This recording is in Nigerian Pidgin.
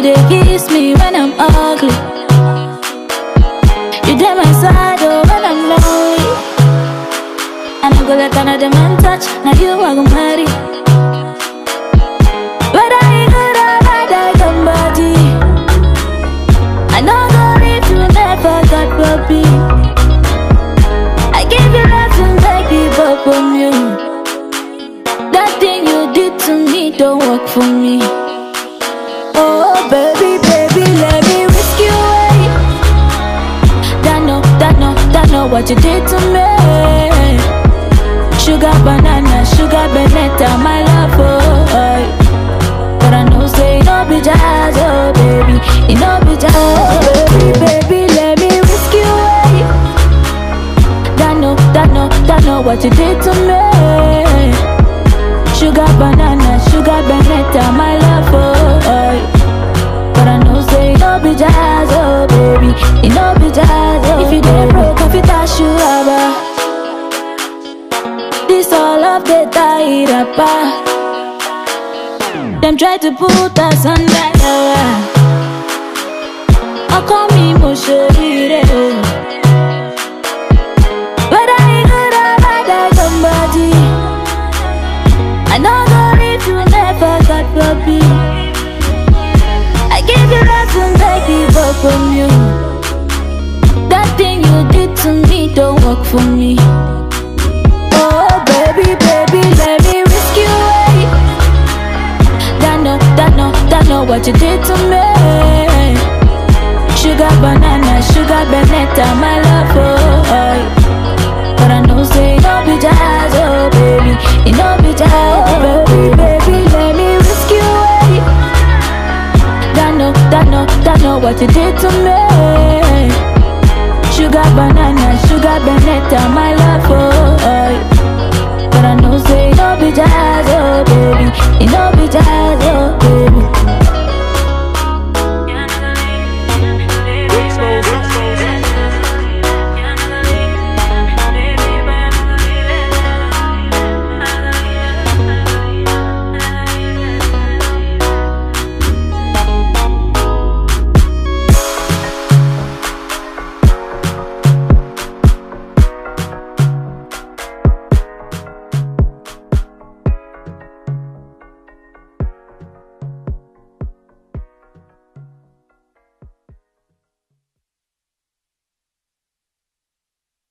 You dey kiss me when I'm ugly. You dey my side oh when I'm lonely. And I go let another man touch. Now you I go marry. Whether you good or bad, I come body. I know go if you never got puppy. I give you love and baby, but from you. That thing you did to me don't work for me. Oh baby, baby, let me risk you away. That no, that no, that know what you did to me. Sugar banana, sugar banana, my love, oh. But I know say it no be jazz, oh baby, it no be jazz, oh baby, baby, let me risk you away. That know, that know, that know what you did to me. Sugar banana, sugar banana, my love, oh. But I know say it no be jazz, oh baby, it no be jazz, oh. If you dey broke, I fit dash you rubber. This all of the tie rapper. Them try to put us under How come me mo shorire o Whether you good or bad I somebody I know go if you never got puppy I give you love and baby but from you That thing you did to me don't work for me Oh baby baby let me risk you away that know, that know, that know what you did to me. Sugar banana, sugar banana, my love, oh. But I know say it no be jazz, oh baby, it no be jazz, oh baby, baby, let me risk you away. That know, that know, that know what you did to me. Sugar banana, sugar banana, my love, oh. But I know say it no be jazz, oh baby, it no be jazz, oh baby.